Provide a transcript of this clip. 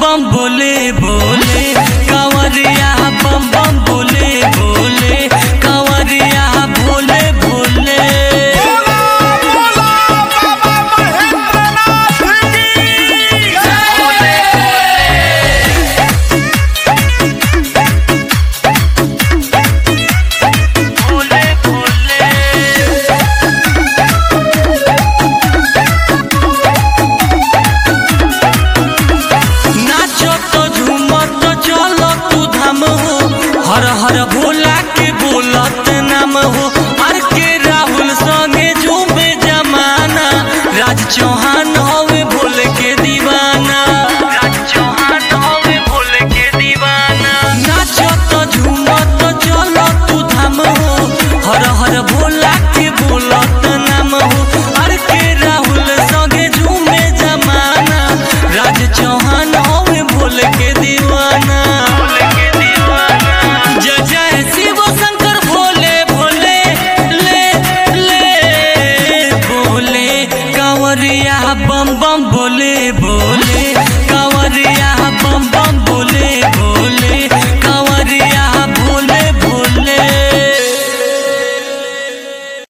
बम बोले बोले कांवरिया बम बम बोले बोले कांवरिया भोले भोले बोला बोला बाबा महेंद्रनाथ की भोले भोले नाचो तो झूमो तो चलो तू धाम हो हर हर भोला के बोलत नाम हो हर के राहुल संगे झूमे जमाना राज चौहान होवे भोले के दीवाना राज चौहान होवे भोले के दीवाना नाचो तो झूमो तो चलो तू धाम हो हर हर भोला के बोलत नाम हो हर के राहुल संगे झूमे जमाना राज चौहान होवे भोले के दीवाना भोले के दीवाना जय जय शिव शंकर भोले भोले ले ले बोले कांवरिया बम बम बोले बोले